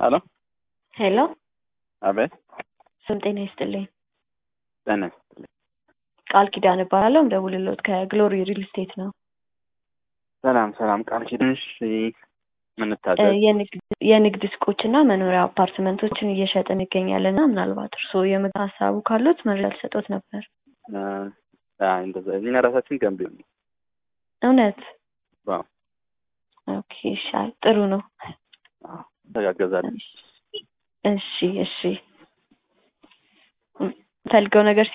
ሄሎ ሄሎ አቤት ስም ጤና ይስጥልኝ። ጤና ይስጥልኝ። ቃል ኪዳን እባላለሁ። እንደውልሎት ከግሎሪ ሪል ስቴት ነው። ሰላም ሰላም። ቃል ኪዳንሽ ምን እ ታዘዝ? የንግድ- የንግድ ሱቆችና መኖሪያ አፓርትመንቶችን እየሸጥን እንገኛለን እና ምናልባት እርስዎ የምግብ ሀሳቡ ካሉት መረጃ ልሰጦት ነበር። እ፣ አይ እንደዛ እኛ ራሳችን ገንቢ ነው። እውነት? ዋው ኦኬ ይሻል ጥሩ ነው። አዎ፣ ተጋገዛለን። እሺ እሺ ፈልገው ነገር